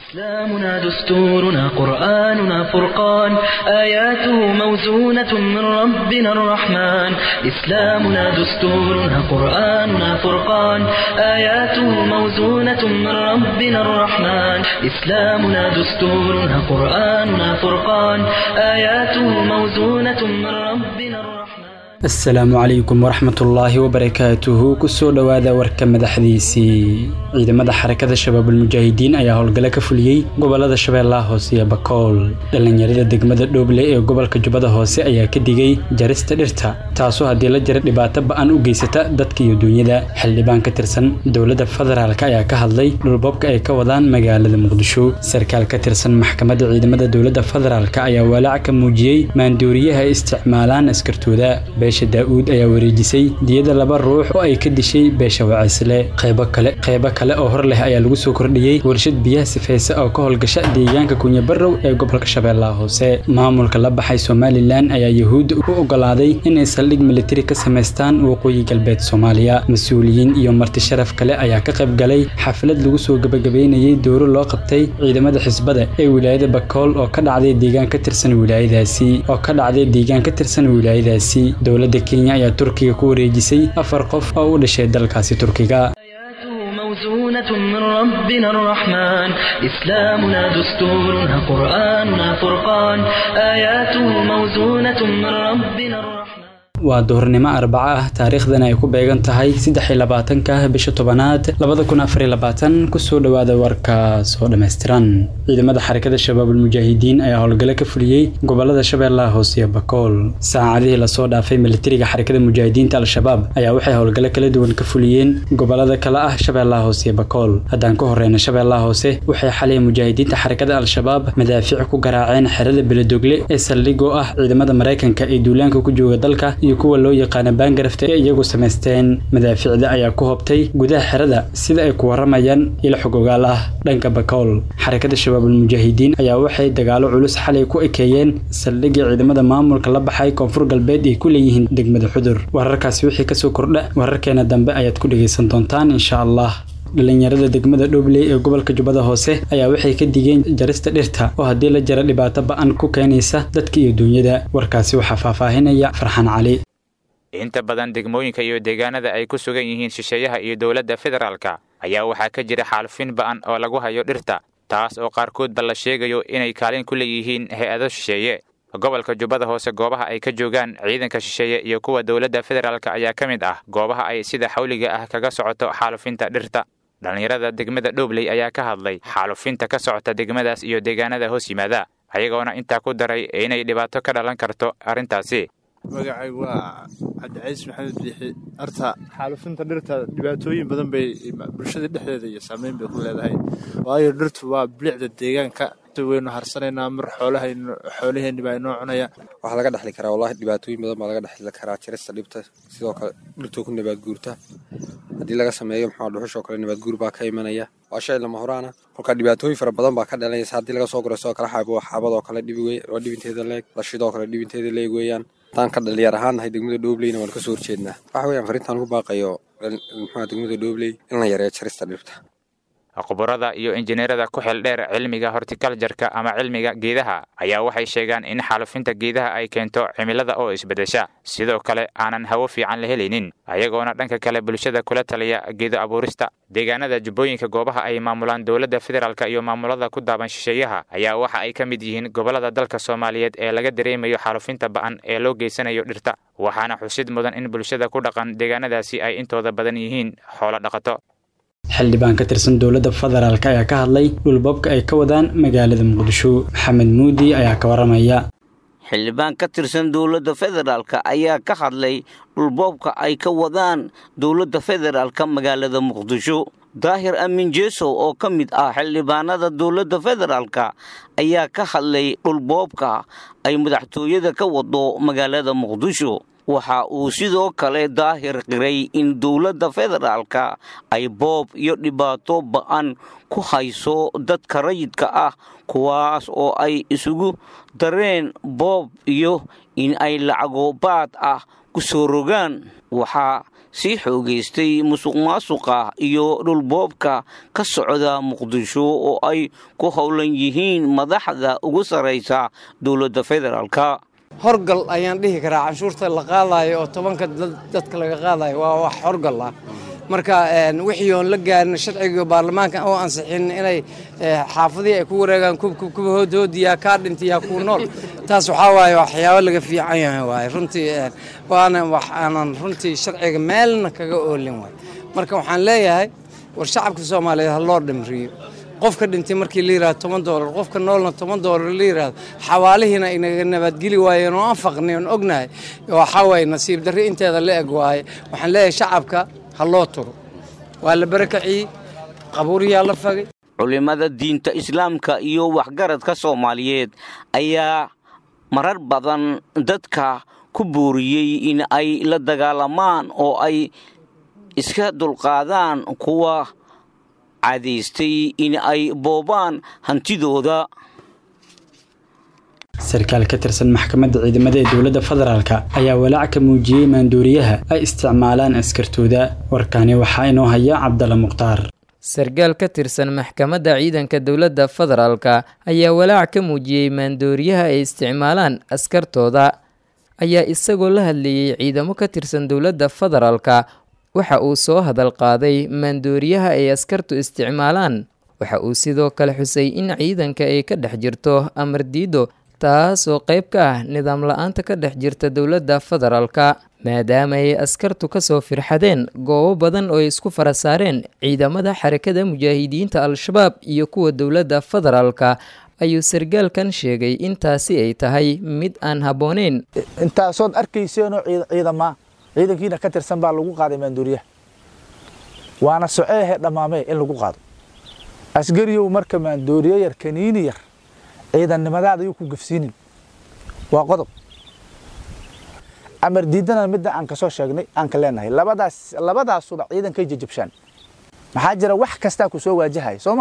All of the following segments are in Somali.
إسلامنا دستورنا قرآننا فرقان آياته موزونة من ربنا الرحمن إسلامنا دستورنا قرآننا فرقان آياته موزونة من ربنا الرحمن إسلامنا دستورنا قرآننا فرقان آياته موزونة من ربنا الرحمن asalaamu calaykum waraxmatullaahi wabarakaatuhu kusoo dhowaada warka madaxdiisii ciidamada xarakada shabaabulmujaahidiin ayaa howlgalo ka fuliyey gobolada shabeellaha hoose iyo bakool dhallinyarada degmada dhooble ee gobolka jubbada hoose ayaa ka digay jarista dhirta taasoo haddii la jira dhibaato ba-an u geysata dadka iyo duunyada xildhibaan ka tirsan dowladda federaalk ayaa ka hadlay dhulboobka ay ka wadaan magaalada muqdisho sarkaal ka tirsan maxkamadda ciidamada dowladda federaalk ayaa walaac ka muujiyey maandooriyaha ay isticmaalaan askartooda beesha daa-uud ayaa wareejisay diyada laba ruux oo ay ka dishay beesha wacisle qaybo kale qaybo kale oo hor leh ayaa lagu soo kordhiyey warshad biyaha sifaysa oo ka howlgasha deegaanka kunyabarow ee gobolka shabeellaha hoose maamulka la baxay somalilan ayaa yahuudda u ogolaaday inay saldhig militari ka samaystaan waqooyi galbeed soomaaliya mas-uuliyiin iyo marti sharaf kale ayaa ka qayb galay xaflad lagu soo gebagabeynayey dowro loo qabtay ciidamada xisbada ee wilaayada bakool oo ka dhacday deegaan ka tirsan wilaayadaasi oo ka dhacday deegaan ka tirsan wilaayadaasi dowladda kenya ayaa turkiga ku wareejisay afar qof oo u dhashay dalkaasi turkiga موزونة من ربنا الرحمن إسلامنا دستورنا قرآننا فرقان آياته موزونة من ربنا الرحمن waa duhurnimo arbaco ah taariikhdan ay ku beegan tahay saddex iyo labaatanka bisha tobanaad labada kun afar iyo labaatan kusoo dhowaada warkaas oo dhammaystiran ciidamada xarakada shabaabulmujaahidiin ayaa howlgalo ka fuliyey gobolada shabeellaha hoose iyo bakool saacadihii lasoo dhaafay militariga xarakada mujaahidiinta al-shabaab ayaa waxay howlgalo kala duwan ka fuliyeen gobolada kale ah shabeellaha hoose iyo bakool haddaan ka horeyna shabeellaha hoose waxay xalay mujaahidiinta xarakada al-shabaab madaafiic ku garaaceen xerada beledogle ee saldhigoo ah ciidamada maraykanka ee duulaanka ku jooga dalka iyo kuwa loo yaqaana baangarafta ee iyagu samaysteen madaafiicda ayaa ku hobtay gudaha xerada sida ay ku waramayaan ilo xog ogaal ah dhanka bakool xarakada shabaabulmujaahidiin ayaa waxay dagaalo culus xalay ku ekeeyeen saldhigii ciidamada maamulka la baxay koonfur galbeed ay ku leeyihiin degmada xudur wararkaasi wixii kasoo kordha wararkeena dambe ayaad ku dhegaysan doontaan insha allah dhalinyarada degmada dhobley ee gobolka jubbada hoose ayaa waxay ka digeen jarista dhirta oo haddii la jara dhibaato ba-an ku keenaysa dadka iyo duunyada warkaasi waxaa faahfaahinaya farxaan cali inta badan degmooyinka iyo deegaanada ay ku sugan yihiin shisheeyaha iyo dowladda federaalka ayaa waxaa ka jira xaalufin ba'an oo lagu hayo dhirta taas oo qaarkoodba la sheegayo inay kaalin ku leeyihiin hay-ado shisheeye gobolka jubbada hoose goobaha ay ka joogaan ciidanka shisheeye iyo kuwa dowladda federaalka ayaa ka mid ah goobaha ay sida xawliga ah kaga socoto xaalufinta dhirta dhallinyarada degmada dhobley ayaa ka hadlay xaalufinta ka socota degmadaas iyo deegaanada hoos yimaada ayagoona intaa ku daray inay dhibaato ka dhalan karto arrintaasi magacaygu waa cabdicaiis maxamed biixi arta xaalufinta dhirta dhibaatooyin badan bay bulshada dhexdeeda iyo saameyn bay ku leedahay waayo dhirtu waa bilicda deegaanka waynu harsanaynaa mar xoolaheenni baa inoo cunaya waxaa laga dhexli karaa wallahi dhibaatooyin badan baa laga dhexli karaa jarista dhibta sidoo kale dhirtoo ku nabaad guurta haddii laga sameeyo maxaa dhuxushoo kale nabaad guur baa ka imanaya waa shay lama horaana kolkaa dhibaatooyin fara badan baa ka dhalanaysa haddii laga soo guro sidoo kale xaabo xaabadoo kale dhibi waa dhibinteeda leeg lashidoo kale dhibinteeda leeg weeyaan haddaan ka dhalinyar ahaan nahay degmada dhoobleyna waan kasoo horjeednaa waxa weeyaan farintaan ku baaqayo muxua degmada dhoobley in la yareeyo jarista dhibta khubarada iyo injineerada ku xil dheer cilmiga hortikaljarka ama cilmiga geedaha ayaa waxay sheegaan in xaalufinta geedaha ay keento cimilada oo isbedesha sidoo kale aanan hawo fiican la helaynin ayagoona dhanka kale bulshada kula taliya geedo abuurista deegaanada jubbooyinka goobaha ay maamulaan dowladda federaalk iyo maamulada ku daaban shisheeyaha ayaa waxa ay ka mid yihiin gobolada dalka soomaaliyeed ee laga dareemayo xaalufinta ba'an ee loo geysanayo dhirta waxaana xusid mudan in bulshada ku dhaqan deegaanadaasi ay intooda badan yihiin xoolo dhaqato xildhibaan ka tirsan dowladda federaalk ayaa ka hadlay dhulboobka ay ka wadaan magaalada muqdisho maxamed muudi ayaa ka waramaya xildhibaan ka tirsan dowladda federaalk ayaa ka hadlay dhulboobka ay ka wadaan dowladda federaalka magaalada muqdisho daahir aamin jeesow oo ka mid ah xildhibaanada dowladda federaalka ayaa ka hadlay dhulboobka ay madaxtooyada ka wado magaalada muqdisho waxa uu sidoo kale daahir qiray in dowladda federaalka ay boob iyo dhibaato ba'an ku hayso dadka rayidka ah kuwaas oo ay isugu dareen boob iyo in ay lacago baad ah ku soo rogaan waxaa sii xoogaystay musuq maasuqa iyo dhulboobka ka socda muqdisho oo ay ku howlan yihiin madaxda ugu sarraysa dowladda federaalka horgal ayaan dhihi karaa canshuurta la qaadayo oo tobanka dadka laga qaadayo waa wax horgal ah marka wixii oon la gaarin sharciga baarlamaanka oo ansixin inay xaafadihii ay ku wareegaan kubkuba hoodhoodiyaa kaa dhintayaa kuu nool taas waxaa waaye waxyaabo laga fiican yahay waaye runtii waana wax aanan runtii sharciga meelna kaga oolin waay marka waxaan leeyahay war shacabka soomaaliyeed ha loo dhimriyo qofka dhintay markii la yirahdo toban doolar qofka noolna toban doolar la yirahdo xawaalihiina inaga nabadgeli waayeen oo aan faqnay oon ognahay waxaa waaye nasiib darri inteeda la eg waaye waxaan leeyahay shacabka ha loo turo waa la barakaciyey qabuuriyaa la fagay culimmada diinta islaamka iyo waxgaradka soomaaliyeed ayaa marar badan dadka ku booriyey in ay la dagaalamaan oo ay iska dulqaadaan kuwa cadaystay in ay boobaan hantidooda sarkaal ka tirsan maxkamadda ciidamada ee dowladda federaalk ayaa walaac ka muujiyey maanduuriyaha ay isticmaalaan askartooda warkaani waxaa inoo haya cabdalla mukhtaar sarkaal ka tirsan maxkamadda ciidanka dowladda federaalka ayaa walaac ka muujiyey maandooriyaha ay isticmaalaan askartooda ayaa isagoo la hadleeyey ciidamo ka tirsan dowladda federaalka waxa uu soo hadal qaaday maandooriyaha ay askartu isticmaalaan waxa uu sidoo kale xusay in ciidanka ay ka dhex jirto amar diido taasoo qayb ka ah nidaam la-aanta ka dhex jirta dowladda federaalka maadaama ay askartu kasoo firxadeen goobo badan oo ay isku fara saareen ciidamada xarakada mujaahidiinta al-shabaab iyo kuwa dowladda federaalka ayuu sargaalkan sheegay intaasi ay tahay mid aan habbooneyn intaasood arkayseenoo ciidama ciidankiina ka tirsan baa lagu qaaday maanduuriyaha waana soceehe dhammaamee in lagu qaado asgariyow marka maandooriye yar kaniini yar ciidannimadaada yuu ku gafsiinin waa qodob amar diidana midda aan kasoo sheegnay aan ka leenahay labadaas labadaasuba ciidankay jajabshaan maxaa jira wax kastaa ku soo waajahaya soo ma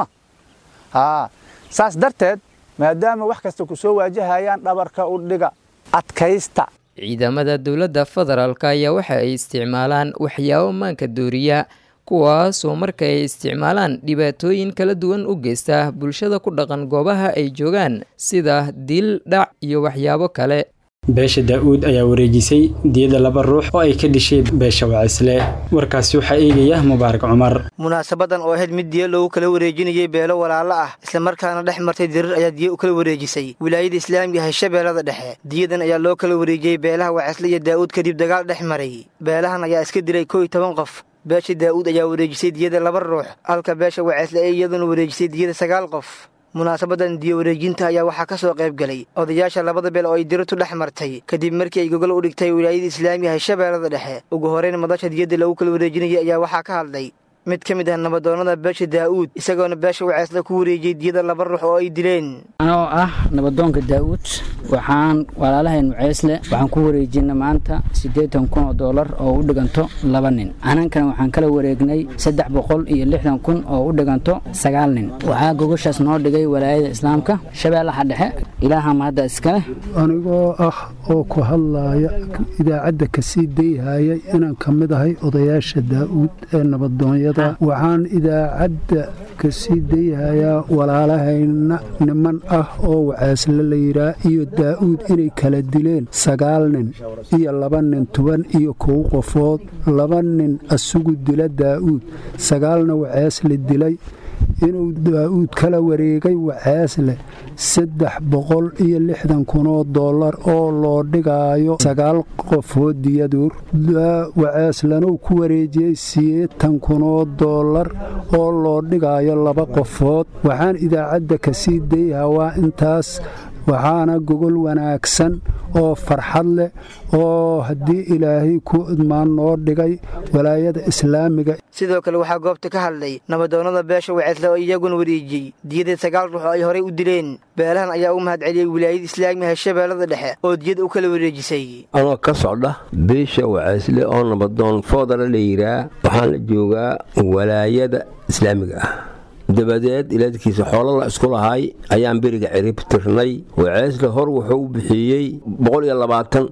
haa saas darteed maadaama wax kasta ku soo waajahayaan dhabarka u dhiga adkaysta ciidamada dowladda federaalka ayaa waxa ay isticmaalaan waxyaabo maanka dooriya kuwaasoo marka ay isticmaalaan dhibaatooyin kala duwan u geysta bulshada ku dhaqan goobaha ay joogaan sida dil dhac iyo waxyaabo kale beesha daa-uud ayaa wareejisay diyada laba ruux oo ay ka dishay beesha wacisle warkaasi waxaa eegaya mubaarak cumar munaasabadan oo ahayd mid diya loogu kala wareejinayay beelo walaalo ah islamarkaana dhex martay dirir ayaa diya u kala wareejisay wilaayada islaamiga hashabeellada dhexe diyadan ayaa loo kala wareejiyey beelaha wacisle iyo daa'uud kadib dagaal dhex maray beelahan ayaa iska dilay kow iyo toban qof beesha daa'uud ayaa wareejisay diyada laba ruux halka beesha wacisle ee iyaduna wareejisay diyada sagaal qof munaasabadan diya wareejinta ayaa waxaa ka soo qayb galay odayaasha labada beel oo ay dirirtu dhex martay kadib markii ay gogol u dhigtay wilaayada islaamiga hashabeellada dhexe ugu horeyn madasha diyadda lagu kala wareejinayay ayaa waxaa ka hadlay mid ka mid ah nabadoonnada beesha daa'uud isagoona beesha waceesla ku wareejiyey diyada laba ruux oo ay dileen anoo ah nabadoonka daa'uud waxaan walaalahayn waceesle waxaan ku wareejina maanta siddeetan kun oo doolar oo u dhiganto laba nin anankana waxaan kala wareegnay saddex boqol iyo lixdan kun oo u dhiganto sagaal nin waxaa gogoshaas noo dhigay walaayada islaamka shabeellaha dhexe ilaaha mahadda iskale anigoo ah oo ku hadlaaya idaacadda kasii dayhaya inaan ka mid ahay odayaasha daa'uud ee nabadoonyada waxaan idaacadda ka sii dayhayaa walaalahayna niman ah oo waceesle la yidhaa iyo daa'uud inay kala dileen sagaal nin iyo laba nin toban iyo kow qofood laba nin asugu dila daa'uud sagaalna waceesle dilay inuu daa'uud kala wareegay waceesle saddex boqol iyo lixdan kunoo dollar oo loo dhigaayo sagaal qofood diyaduur waceeslanuu ku wareejiyey sideetan kunoo dollar oo loo dhigaayo laba qofood waxaan idaacadda ka sii dayhaa waa intaas waxaana gogol wanaagsan oo farxad leh oo haddii ilaahay ku idmaan noo dhigay walaayada islaamiga sidoo kale waxaa goobta ka hadlay nabadoonnada beesha waceesle oo iyaguna wareejiyey diyadii sagaal ruux oo ay horay u dileen beelahan ayaa u mahad celiyey wilaayada islaamiga hashabeellada dhexe oo diyada u kala wareejisay anoo ka socda beesha waceesle oo nabadoon foodala la yidhaa waxaan la joogaa walaayada islaamiga ah dabadeed ilaadkiisa xoolo la isku lahay ayaan beriga cirib tirnay waceesle hor wuxuu u bixiyey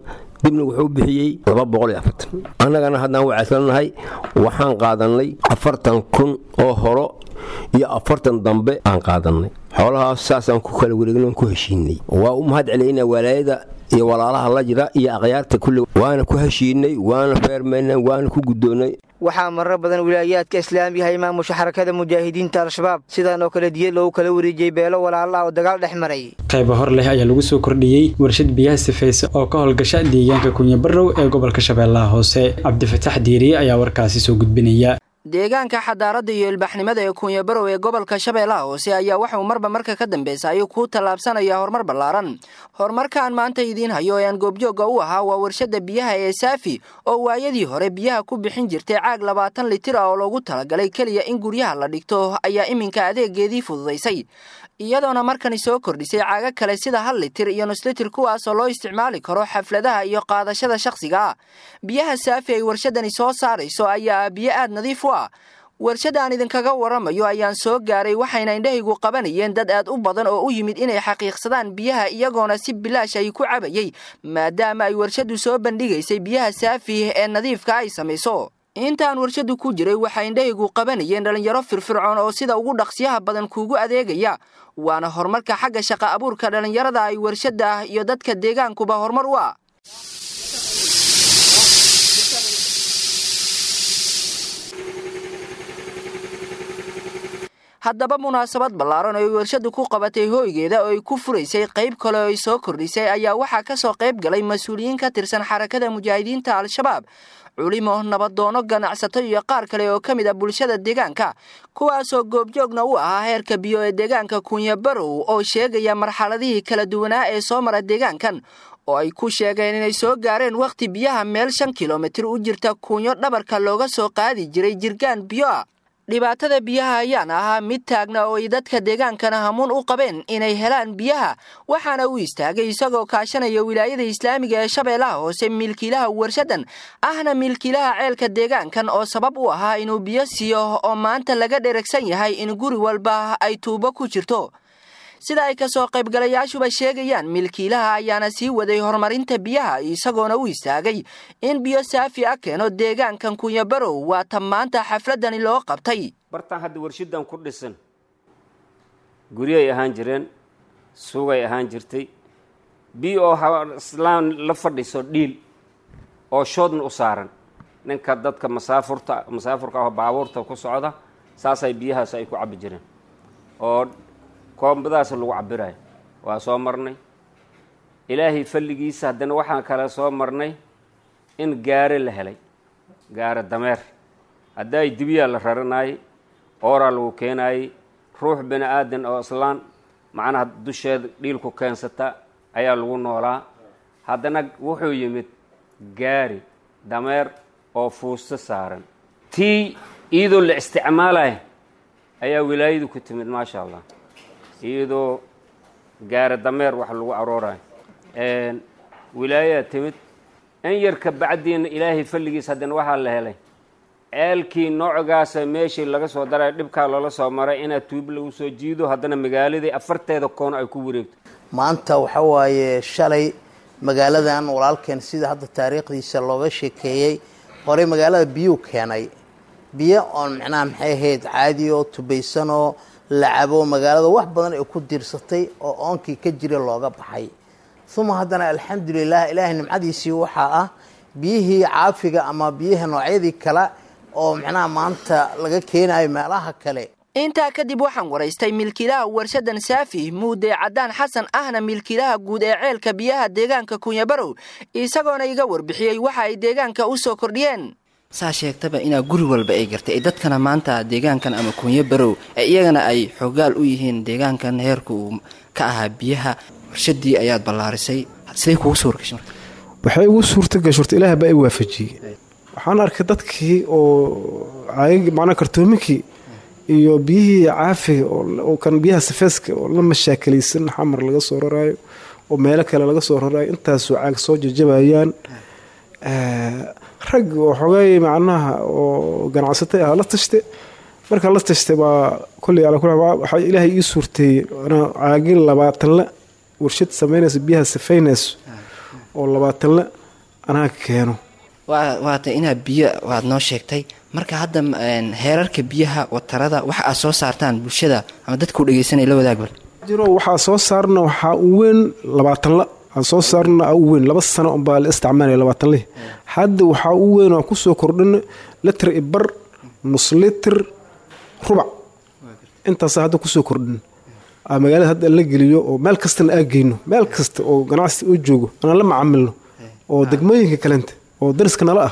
dibna wuxuu bixiyey laba boqol iyo afartan annagana haddaan wacayslanahay waxaan qaadannay afartan kun oo horo iyo afartan dambe aan qaadannay xoolahaas saasaan ku kala wareegno ku heshiinay waa u mahad celaynaa walaayada iyo walaalaha la jira iyo akhyaarta kulli waana ku heshiinay waana feermaynay waana ku guddoonnay waxaa marar badan wilaayaadka islaamiga ay maamusha xarakada mujaahidiinta al-shabaab sidaan oo kale diya loogu kala wareejiyey beelo walaala ah oo dagaal dhex maray qayba hor leh ayaa lagu soo kordhiyey warshad biyaha sifaysa oo ka howlgasha deegaanka kunyabarow ee gobolka shabeellaha hoose cabdifataax diiriye ayaa warkaasi soo gudbinaya deegaanka xadaaradda iyo ilbaxnimada ee kunyabarow ee gobolka shabeellaha hoose ayaa waxauu marba marka ka dambeysa ayuu ku tallaabsanaya horumar ballaaran horumarkaan maanta idiin hayo ee aan goobjoogga u ahaa waa warshadda biyaha ee saafi oo waayadii hore biyaha ku bixin jirtay caag labaatan litir ah oo loogu talagalay keliya in guryaha la dhigto ayaa iminka adeegeedii fududaysay iyadoona markani soo kordhisay caaga kale sida hal litir iyo nus litir kuwaasoo loo isticmaali karo xafladaha iyo qaadashada shakhsiga ah biyaha saafi ay warshadani soo saarayso ayaa biyo aad nadiif u ah warshadda aan idinkaga waramayo ayaan soo gaaray waxayna indhahaygu qabanayeen dad aad u badan oo u yimid inay xaqiiqsadaan biyaha iyagoona si bilaash ay ku cabayay maadaama ay warshaddu soo bandhigaysay biyaha saafi ee nadiifka ay samayso intaan warshaddu ku jiray waxaa indhahaygu qabanayeen dhallinyaro firfircoon oo sida ugu dhaqsiyaha badan kuugu adeegaya waana horumarka xagga shaqa abuurka dhallinyarada ay warshadda iyo dadka deegaankuba horumar u ah haddaba munaasabad ballaaran oo ay warshaddu ku qabatay hooygeeda oo ay ku furaysay qayb kale oo ay soo kordhisay ayaa waxaa ka soo qayb galay mas-uuliyiin ka tirsan xarakada mujaahidiinta al-shabaab culimo nabadoono ganacsato iyo qaar kale oo ka mid a bulshada deegaanka kuwaasoo goobjoogna u ahaa heerka biyo ee deegaanka kunyabarow oo sheegaya marxaladihii kala duwanaa ee soo mara deegaankan oo ay ku sheegeen inay soo gaareen wakhti biyaha meel shan kilomitir u jirta kunyo dhabarka looga soo qaadi jiray jirgaan biyo ah dhibaatada biyaha ayaana ahaa mid taagna oo ay dadka deegaankana hamuun u qabeen inay helaan biyaha waxaana uu istaagay isagoo kaashanaya wilaayada islaamiga ee shabeellaha hoose milkiilaha warshaddan ahna milkiilaha ceelka deegaankan oo sabab u ahaa inuu biyo siiyo oo maanta laga dheragsan yahay in guri walba ay tuubo ku jirto sida ay kasoo qaybgalayaashuba sheegayaan milkiilaha ayaana sii waday horumarinta biyaha isagoona u istaagay in biyo saafi ah keeno deegaankan kunyabarow waata maanta xafladani loo qabtay bartaan hadda warshadan ku dhisan guryay ahaan jireen suugay ahaan jirtay biyo oo islaan la fadhiso dhiil oo shoodna u saaran ninka dadka masaafurta masaafurka ah baabuurta ku socda saasay biyahaas ay ku cabbi jireen oo koombadaas lagu cabirayo waa soo marnay ilaahay falligiisa haddana waxaan kale soo marnay in gaare la helay gaare dameer haddaay dibiyaa la raranayay ooraa lagu keenayey ruux bini aadan oo islaan macnaha dusheeda dhiilku keensata ayaa lagu noolaa haddana wuxuu yimid gaari dameer oo fuusto saaran tii iyadoo la isticmaalaya ayaa wilaayadu ku timid maasha allah iyadoo gaara dameer wax lagu aroorayo wilaayaa timid in yarka bacdiina ilaahay falligiis haddana waxaa la helay ceelkii noocogaasa meeshii laga soo daray dhibkaa loola soo maray inaad tuub lagu soo jiido haddana magaaladii afarteeda koono ay ku wareegto maanta waxa waaye shalay magaaladan walaalkeen sida hadda taariikhdiisa looga sheekeeyey horey magaalada biyuu keenay biyo oon micnaha maxay ahayd caadi oo tubaysanoo la cabo magaalada wax badan ay ku diirsatay oo oonkii ka jira looga baxay uma haddana alxamdulilah ilaahay nimcadiisii waxaa ah biyihii caafiga ama biyaha noocyadii kale oo micnaha maanta laga keenayo meelaha kale intaa kadib waxaan waraystay milkiilaha warshadan saafi muude caddaan xasan ahna milkiilaha guud ee ceelka biyaha deegaanka kunyabarow isagoona iga warbixiyey waxa ay deegaanka u soo kordhiyeen saa sheegtaba inaa guri walba ay gartay dadkana maanta deegaankan ama kunyo barow iyagana ay xoogaal u yihiin deegaankan heerka uu ka ahaa biyaha warshadii ayaad ballaarisay siday kugu soo wargashay waxay ugu suurta gashay horta ilaah baa i waafajiyey waxaan arkay dadkii oo macnaa kartoominkii iyo biyihii caafiga oo kan biyaha safeeska oo la mashaakilaysan xamar laga soo raraayo oo meelo kale laga soo raraayo intaasoo caag soo jajabayaan rag oo xogay macnaha oo ganacsatay ah la tashte markaa la tashtay baa kolley ala waxaa ilaahay ii suurteeyey caagin labaatanle warshad samaynaysa biyaha safaynayso oo labaatanle anaa keeno waata inaad biyo waad noo sheegtay marka hadda heerarka biyaha watarada waxa aad soo saartaan bulshada ama dadkau dhegeysanaya la wadaag bal jiro waxaa soo saarna waxaa u weyn labaatanla waxaa soo saarna u weyn laba sano unbaa la isticmaalaya labaatanlih hadda waxaa u weyn oo kusoo kordhina litir ibar nus litir rubac intaasa hadda kusoo kordhin magaalada hadda la geliyo oo meel kastana aa geyno meel kasta oo ganacsi oo joogo anaan la macaamilno oo degmooyinka kalenta oo dariska nala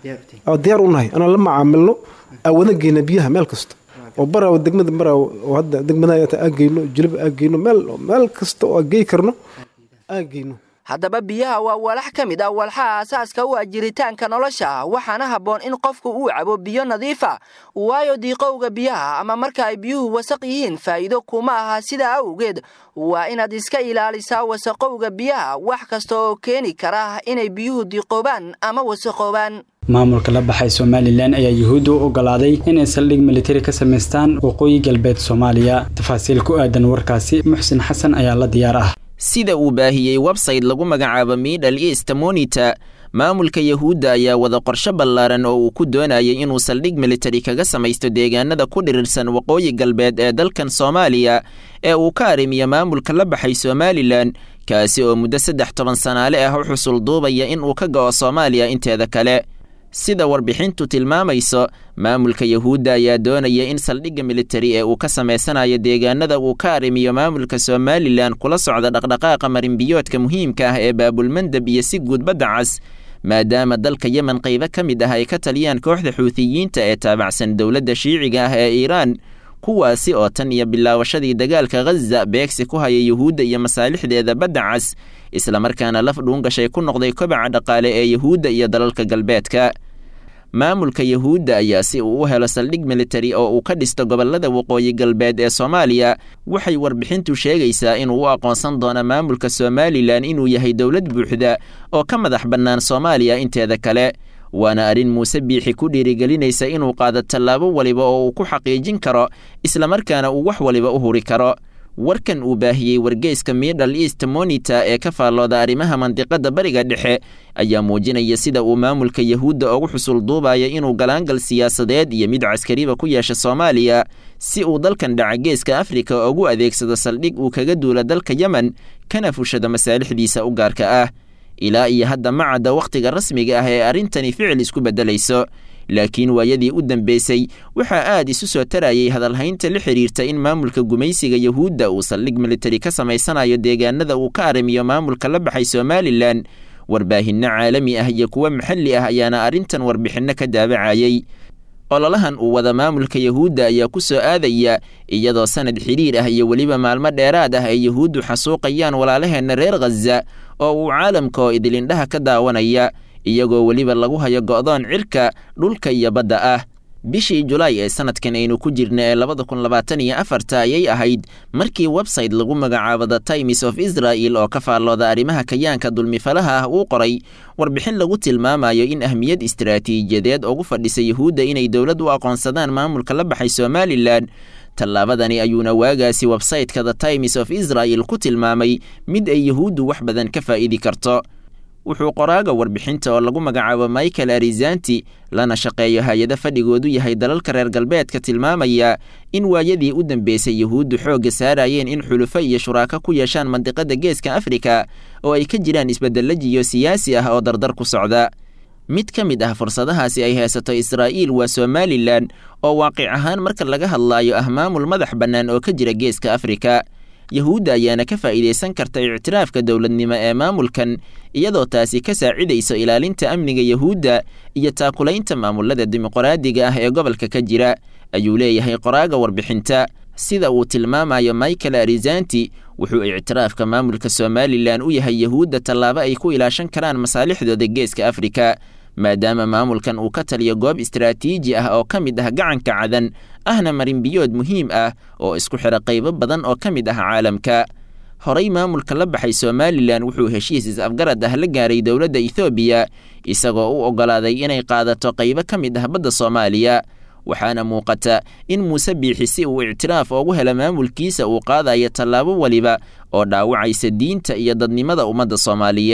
ah diyaar u nahay anaan la macaamilno aa wada geyna biyaha meel kasta oo baraaw degmada baraaw oo hadda degmada aa geyno jilib aa geyno meel meel kasta oo aa gey karno aa geyno haddaba biyaha waa walax ka mid ah walxaha asaaska u ah jiritaanka nolosha waxaana habboon in qofku uu cabo biyo nadiifa waayo diiqowga biyaha ama marka ay biyuhu wasaq yihiin faa'iido kuma aha sidaa awgeed waa inaad iska ilaalisaa wasaqowga biyaha wax kasta oo keeni kara inay biyuhu diiqoobaan ama wasaqoobaan maamulka la baxay somalilan ayaa yuhuudda u ogolaaday inay saldhig militari ka samaystaan waqooyi galbeed soomaaliya tafaasiil ku aadan warkaasi muxsin xasan ayaa la diyaar ah sida uu baahiyey websayte lagu magacaabo middle east monita maamulka yahuudda ayaa wada qorsho ballaaran oo uu ku doonayay inuu saldhig militari kaga samaysto deegaanada ku dhirirsan waqooyi galbeed ee dalkan soomaaliya ee uu ka arrimiyo maamulka la baxay somalilan kaasi oo muddo saddex toban sanaale ah u xusul duubaya in uu ka go'o soomaaliya inteeda kale sida warbixintu tilmaamayso maamulka yahuudda ayaa doonaya in saldhigga militari ee uu ka samaysanayo deegaanada uu ka arrimiyo maamulka somalilan kula socda dhaqdhaqaaqa marinbiyoodka muhiimka ah ee baabulmandab iyo si guud badda cas maadaama dalka yemen qaybo ka mid ah ay ka taliyaan kooxda xuutiyiinta ee taabacsan dowladda shiiciga ah ee iiraan kuwaasi oo tan iyo bilaawashadii dagaalka khaza beegsi ku haya yuhuudda iyo masaalixdeeda badda cas islamarkaana laf dhuungashay ku noqday kobaca dhaqaale ee yuhuudda iyo dalalka galbeedka maamulka yuhuudda ayaa si uu u helo saldhig militari oo uu ka dhisto gobollada waqooyi galbeed ee soomaaliya waxay warbixintu sheegaysaa inuu u aqoonsan doono maamulka somalilan inuu yahay dowlad buuxda oo ka madax bannaan soomaaliya inteeda kale waana arrin muuse biixi ku dhiirigelinaysa inuu qaado tallaabo waliba oo uu ku xaqiijin karo islamarkaana uu wax waliba u huri karo warkan uu baahiyey wargeyska middle east monita ee ka faallooda arrimaha mandiqadda bariga dhexe ayaa muujinaya sida uu maamulka yahuudda ugu xusul duubaya inuu galaangal siyaasadeed iyo mid caskariba ku yeesha soomaaliya si uu dalkan dhaca geeska afrika ugu adeegsado saldhig uu kaga duula dalka yemen kana fushado masaalixdiisa u gaarka ah ilaa iyo hadda ma cadda wakhtiga rasmiga ah ee arrintani ficil isku beddelayso laakiin waayadii u dambeysay waxaa aad isu soo tarayay hadalhaynta la xidhiirta in maamulka gumaysiga yuhuudda uu saldhig militari ka samaysanayo deegaanada uu ka arrimiyo maamulka la baxay somalilan warbaahinno caalami ah iyo kuwo maxalli ah ayaana arrintan warbixinno ka daabacayay ololahan uu wada maamulka yuhuudda ayaa ku soo aadaya iyadoo sanad xidhiir ah iyo weliba maalmo dheeraad ah ay yuhuuddu xasuuqayaan walaalaheenna reer khaza oo uu caalamka oo idilindhaha ka daawanaya iyagoo weliba lagu hayo go'doon cirka dhulka iyo badda ah bishii julaay ee sanadkan aynu ku jirna ee labada kun labaatan iyo afarta ayay ahayd markii website lagu magacaabo the times of israel oo ka faallooda arrimaha kayaanka dulmifalaha ah uu qoray warbixin lagu tilmaamayo in ahmiyad istaraatiijiyadeed ugu fadhisa yuhuudda inay dowlad u aqoonsadaan maamulka la baxay somalilan tallaabadani ayuuna waagaasi websayteka the times of israel ku tilmaamay mid ay yuhuuddu wax badan ka faa'idi karto wuxuu qoraaga warbixinta oo lagu magacaabo michael arizanti lana shaqeeyo hay-ado fadhigoodu yahay dalalka reer galbeedka tilmaamaya in waayadii u dambeysay yuhuuddu xoogga saarayeen in xulufo iyo shuraako ku yeeshaan mandiqada geeska afrika oo ay ka jiraan isbedelajiyo siyaasi ah oo dardar ku socda mid ka mid ah fursadahaasi ay haysato israa'iil waa somalilan oo waaqic ahaan marka laga hadlaayo ah maamul madax bannaan oo ka jira geeska afrika yuhuudda ayaana ka faa'iidaysan karta ictiraafka dowladnimo ee maamulkan iyadoo taasi ka saacidayso ilaalinta amniga yuhuudda iyo taakulaynta maamulada dimuqraadiga ah ee gobolka ka jira ayuu leeyahay qoraaga warbixinta sida uu tilmaamayo michael arizanti wuxuu ictiraafka maamulka somalilan u yahay yuhuudda tallaabo ay ku ilaashan karaan masaalixdooda geeska afrika maadaama maamulkan uu ka taliyo goob istaraatiiji ah oo ka mid ah gacanka cadan ahna marinbiyood muhiim ah oo isku xidha qaybo badan oo ka mid ah caalamka horey maamulka la baxay somalilan wuxuu heshiis is-afgarad ah la gaaray dowladda ethoobiya isagoo u oggolaaday inay qaadato qaybo ka mid ah badda soomaaliya waxaana muuqata in muuse biixi si uu ictiraaf ugu helo maamulkiisa uu qaadayo tallaabo weliba oo dhaawacaysa diinta iyo dadnimada ummadda soomaaliyeed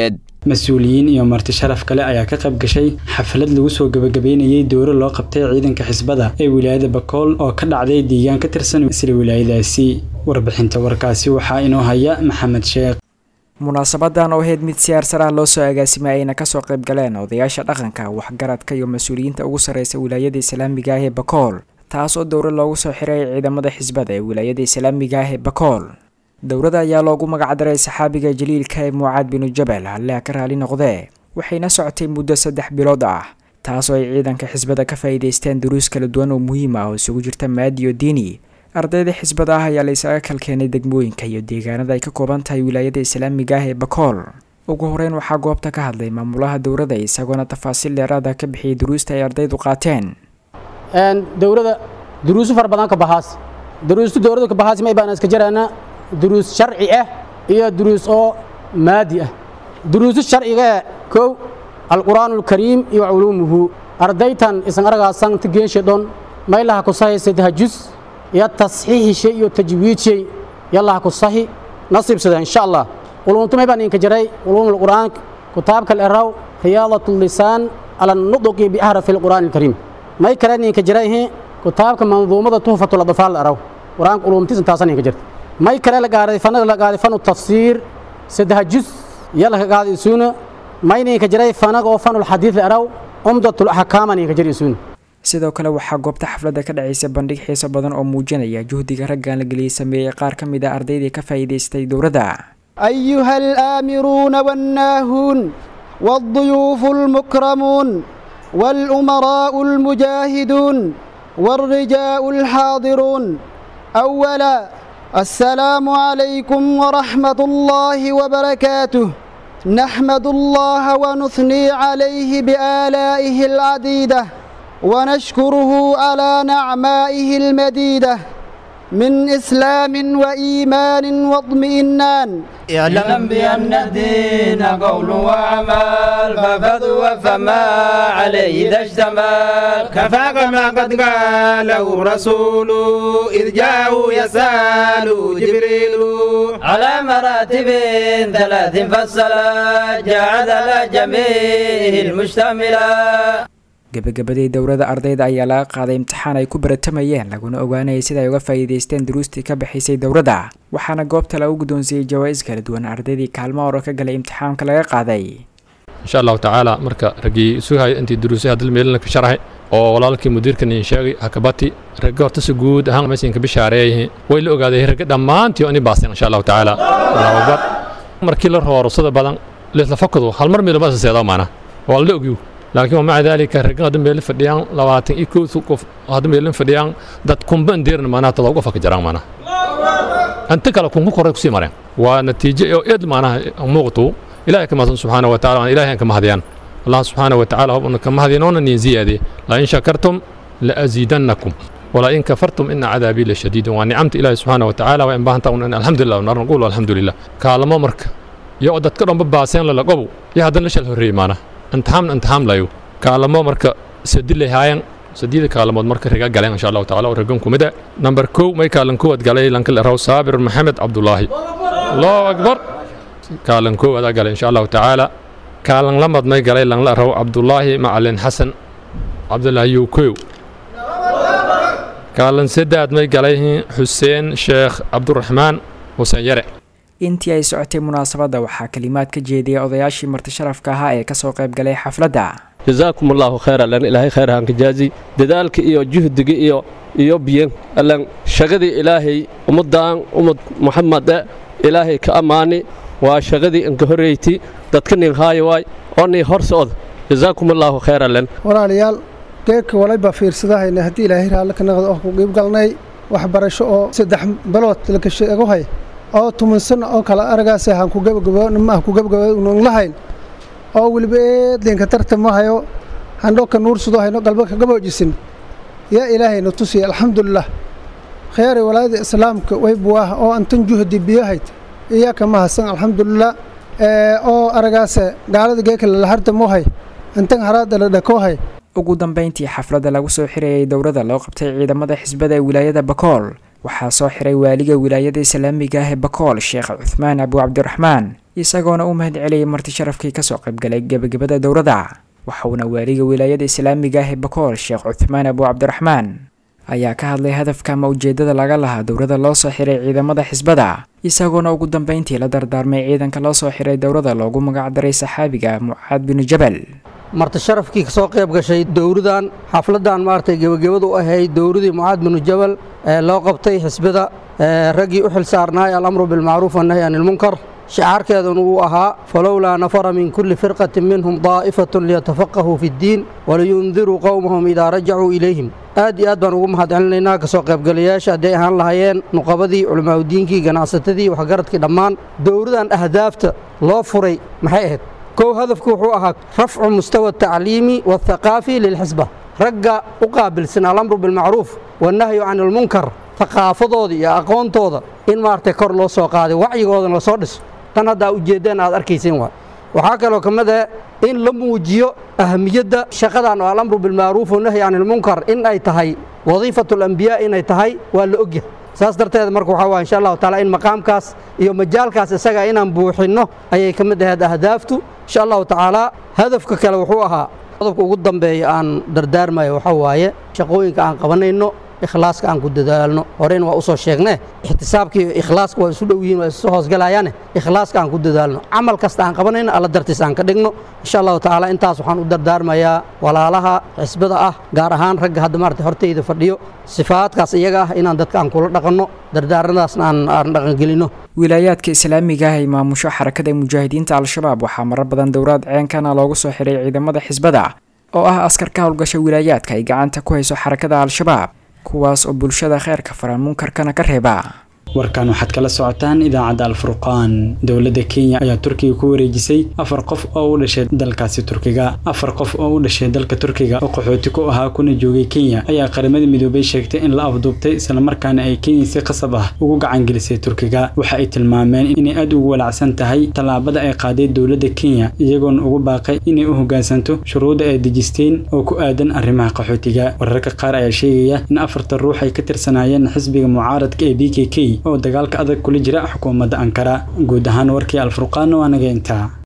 mas-uuliyiin iyo marti sharaf kale ayaa ka qayb gashay xaflad lagu soo gebagabeynayay dowro loo qabtay ciidanka xisbada ee wilaayada bakool oo ka dhacday deegaan ka tirsan isla wilaayadaasi warbixinta warkaasi waxaa inoo haya maxamed sheekh munaasabadan oo ahayd mid siyaarsar ah loo soo agaasimay ayna kasoo qayb galeen odayaasha dhaqanka waxgaradka iyo mas-uuliyiinta ugu sarreysa wilaayada islaamiga ah ee bakool taas oo dowro loogu soo xiray ciidamada xisbada ee wilaayada islaamiga ah ee bakool dowrada ayaa loogu magacdaray saxaabiga jaliilka ee mucaad binu jabal halleha ka raali noqdee waxayna socotay muddo saddex bilood ah taas oo ay ciidanka xisbada ka faa'iidaysteen duruus kala duwan oo muhiim ah oo isugu jirta maadi iyo diini ardayda xisbada ah ayaa la isaga kalkeenay degmooyinka iyo deegaanada ay ka kooban tahay wilaayada islaamiga ah ee bakool ugu horeyn waxaa goobta ka hadlay maamulaha dowrada isagoona tafaasiil dheeraada ka bixiyay duruusta ay ardaydu qaateen dowrada duruusu fara badan ka bahaas duruustu dowrada ka bahaas may baan iska jaraana duruus sharci ah iyo duruus oo maadi ah duruusu sharciga kow alqur'aanu alkariim iyo culuumuhu ardaytan isan aragaasan tigeenshe dhon maylaha ku sahaysa tahajus iyo tasxiixishe iyo tajwiidshay yallaha ku sahi nasiibsada insha allah ulumtumay baan inka jaray ulumul qur'aan kitaabka al-araw riyadatul lisaan ala nudqi bi ahrafi al-qur'aan al-karim may kale ninka jaray kitaabka manduumada tuhfatul adfaal al-araw qur'aan ulumtiisa taasan inka jirta may kale la gaaray fanada la gaaray fanu tafsiir saddex juz yalla ka gaaday suuna may ninka jaray fanaga oo fanul xadiid al-araw umdatul ahkaam ninka jaray suuna sidoo kale waxaa goobta xafladda ka dhacaysa bandhig xiiso badan oo muujinaya juhdiga raggan la geliyey sameeyey qaar ka mid a ardaydii ka faa'iidaystay dowladda أيها الآمرون والناهون والضيوف المكرمون والأمراء المجاهدون والرجاء الحاضرون أولا السلام عليكم ورحمة الله وبركاته نحمد الله ونثني عليه بآلائه العديدة ونشكره على نعمائه المديدة من إسلام وإيمان واطمئنان اعلم بأن الدين قول وعمل ففضوا فما عليه إذا اشتمل كفاك ما قد قاله رسول إذ جاءه يسأل جبريل على مراتب ثلاث فصلا جعل على جميع المشتملة gebagabadii dowrada ardayda ayaa laga qaaday imtixaan ay ku baratamayeen laguna ogaanayay sida ay uga faa'iidaysteen duruustii ka bixisay dowradda waxaana goobta lagu guddoonsiiyey jawaa'is kala duwan ardaydii kaalmo hore ka galay imtixaanka laga qaaday insha allahu tacaala marka raggii sugaya intii duruusay hadal meelina ka sharxay oo walaalkii mudiirkan idin sheegay hakabati ragga horta si guud ahaan mesinka bishaareeyay way la ogaaday ragga dhammaantii oo ini baasteen insha allahu tacaala allahu akbar markii la rooro sida badan leesla fakado hal mar meelo ma seedo maana waa la ogyu laakiin maca daalika raggan hadda meelin fadhiyaan labaatan iyo kow qof hadda meelin fadhiyaan dad kumban deerna maanaha todoba qof ka jiraan maanaha anta kale kunku koray kusii mareen waa natiijo oo eed maanaha muuqatu ilaahay ka mahadsan subxaana wa tacala waan ilaahay aan ka mahadiyaan allah subxaana wa tacala hobna ka mahadinoona niin ziyaadiye la in shakartum la aziidannakum ولا إن كفرتم إن عذابي لشديد ونعمت إلهي سبحانه وتعالى وإن بانتا أن الحمد لله ونار نقول الحمد لله كالما مرك يقعد كرم بباسين للقبو يا هذا ليش الهري معنا انتحام انتحام layo kaalamo marka sadilay haayeen sadiida kaalamood marka riga galeen insha allahu tacaala oo ragan kumida number kow may kaalan kowaad galay lankal raw saabir maxamed cabdulaahi allahu akbar kaalan kowaad aa galay insha allahu tacaala kaalan lamad may galay lanla raw cabdulaahi macalin xasan cabdulaahi yukow kaalan saddeed may galay xuseen sheekh cabduraxmaan xuseen yare intii ay socotay munaasabadda waxaa kalimaad ka jeediyay odayaashii marti sharafka ahaa ee kasoo qayb galay xafladda jazaakum allahu khayr allan ilaahay khayr hanka jaazi dadaalka iyo juhdiga iyo iyo biyan allan shaqadii ilaahay ummaddan ummad muxamade ilaahay ka ammaani waa shaqadii inka horreyti dadka nin haayo waay oo nii hor socda jazaakum allahu khayr allan walaalayaal geerka walayba fiirsadahayna haddii ilaahay raalli ka naqdo oo ku qiib galnay waxbarasho oo saddex bilood laka sheego hay oo tuman sano oo kale aragaas aan ku gabagabo nimaah ku gabagabo unan lahayn oo weliba eedlinka tartama hayo handhoka nuursudo hayno galba ka gaboojisin yaa ilaahayna tusiya alxamdulilah khayaaray walaayada islaamka way buwaah oo antan juhdi biyahayd iyaa kama hasan alxamdulilah oo aragaase gaalada geeka lalahardamohay antan haraada la dhakohay ugu dambayntii xafladda lagu soo xirayay dowladda loo qabtay ciidamada xisbada ee wilaayada bakool waxaa soo xiray waaliga wilaayada islaamiga ah ee bakool sheekh cuthmaan abu cabdiraxmaan isagoona u mahad celiyay marti sharafkii kasoo qaybgalay gebagabada dowladda waxauna waaliga wilaayada islaamiga ah ee bakool sheekh cuthmaan abu cabdiraxmaan ayaa ka hadlay hadafka ama ujeedada laga lahaa dowladda loo soo xiray ciidamada xisbada isagoona ugu dambeyntii la dardaarmay ciidanka loo soo xiray dowladda loogu magacdaray saxaabiga mucaad binu jabal marti sharafkii kasoo qayb gashay dowladan xafladan maaragtay gebagabadu u ahayd dowladii mucaad binu jabal ee loo qabtay xisbada raggii u xil saarnaay alamru bilmacruuf wannahy can ilmunkar shicaarkeeduna uu ahaa falowlaa nafara min kulli firqatin minhum daa'ifatun liyatafaqahuu fi ddiin waliyundiruu qowmahum idaa rajacuu ilayhim aad iyo aad baan ugu mahad celinaynaa kasoo qaybgalayaasha hadday ahaan lahaayeen nuqabadii culamaauddiinkii ganacsatadii waxgaradkii dhammaan dowladan ahdaafta loo furay maxay ahayd kow hadafku wuxuu ahaa rafcu mustawa atacliimi waاthaqaafi lilxisba ragga u qaabilsan alamru bilmacruuf wannahyu can ilmunkar thaqaafadooda iyo aqoontooda in maaragtay kor loo soo qaaday wacyigoodana lasoo dhiso tan haddaa ujeeddeen aad arkayseen waay waxaa kaloo ka mid ah in la muujiyo ahamiyadda shaqadan oo alamru bilmacruuf wannahyi can ilmunkar in ay tahay wadiifatu alambiyaa inay tahay waa la ogyahay saas darteed marka waxaa waaya insha allahu taala in maqaamkaas iyo majaalkaas isaga inaan buuxinno ayay ka mid ahayd ahdaaftu insha allahu tacaala hadafka kale wuxuu ahaa qodobka ugu dambeeya aan dardaarmayo waxaa waaye shaqooyinka aan qabanayno ikhlaaska aan ku dadaalno horeyna waa usoo sheegne ixtisaabka iyo ikhlaaska waa isu dhow yihiin waa isu hoosgalayaane ikhlaaska aan ku dadaalno camal kasta aan qabanayno alla dartiis aan ka dhigno insha allahu tacaala intaas waxaan u dardaarmayaa walaalaha xisbada ah gaar ahaan ragga hadda maarata hortayda fadhiyo sifaadkaas iyaga ah inaan dadka aan kula dhaqanno dardaaradaasna aan aan dhaqangelinno wilaayaadka islaamiga ah ee maamusho xarakada mujaahidiinta al-shabaab waxaa marar badan dowlaad ceenkana loogu soo xiray ciidamada xisbada oo ah askar ka howlgasha wilaayaadka ay gacanta ku hayso xarakada al-shabaab kuwaas oo bulshada kheyrka faran munkarkana ka reeba warkan waxaad kala socotaan idaacadda alfurqaan dowladda kenya ayaa turkiga ku wareejisay afar qof oo u dhashay dalkaasi turkiga afar qof oo u dhashay dalka turkiga oo qaxooti ku ahaa kuna joogay kenya ayaa qaramada midoobay sheegtay in la afduubtay islamarkaana ay kenya si qasab ah ugu gacangelisay turkiga waxa ay tilmaameen inay aad ugu walacsan tahay tallaabada ay qaaday dowladda kenya iyagoona ugu baaqay inay u hoggaansanto shuruudda ay dejisteen oo ku aadan arrimaha qaxootiga wararka qaar ayaa sheegaya in afarta ruux ay ka tirsanaayeen xisbiga mucaaradka ee b k k oo dagaalka adag kula jira xukuumadda ankara guud ahaan warkii alfurqaana waa naga intaa